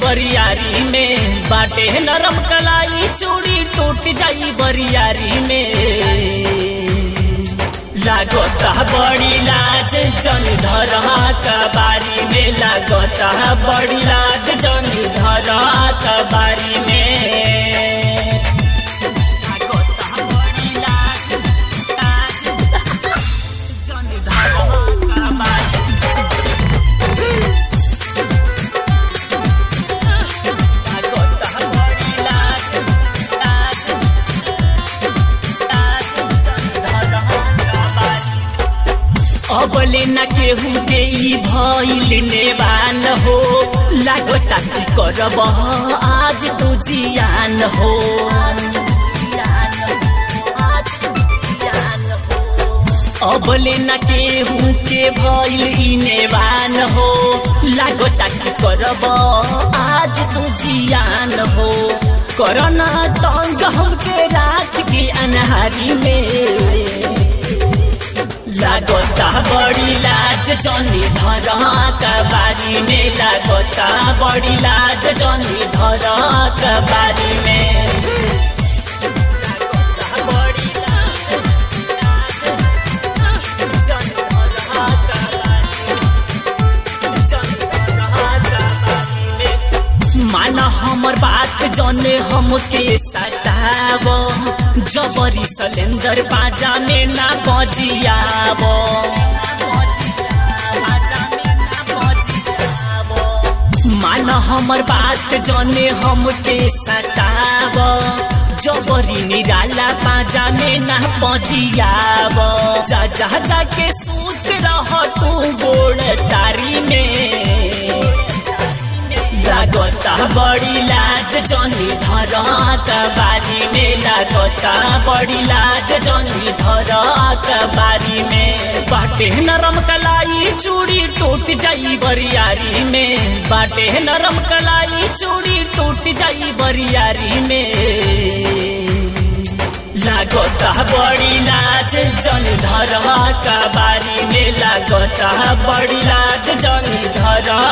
बरियारी में बाटे नरम कलाई चूड़ी टूट जाई बरियारी में लागता बड़ी लाज जन धरा कबारी में लागता बड़ी लाज जन धरा कबारी में लागता बड़ी लाज लाज जन धरा कबारी लागता बड़ी लाज लाज लाज जन धरा कबारी अबले न केहू के ई भइल नेवान हो लागता की करब आज तू जियान हो अबले न केहू के भइल ई नेवान हो लागता की करब आज तू जियान हो करना तंग हमके रात की अनहारी में लागता बड़ी लाज जनी धरा कबारी में लागता बड़ी लाज जनी धरा कबारी में लागता बड़ी लाज, लाज, जनी धरा कबारी में, जनी धरा कबारी में। माना हमर बात जने हमके सताव जबरी सलेंदर बाजा में ना बजियाव मान हमर बात जने हमके सताव जबरी निराला बाजा में ना बजियाव जा जा जा के सूत रह तू गोड़ तारी में लागता बड़ी लाज जनी धरा कबारी में लागता बड़ी लाज जनी धरा कबारी में बाटे नरम कलाई चूड़ी टूट जाई बरियारी में बाटे नरम कलाई चूड़ी टूट जाई बरियारी में लागता बड़ी लाज जन धरा कबारी में लागता बड़ी लाज जन धरा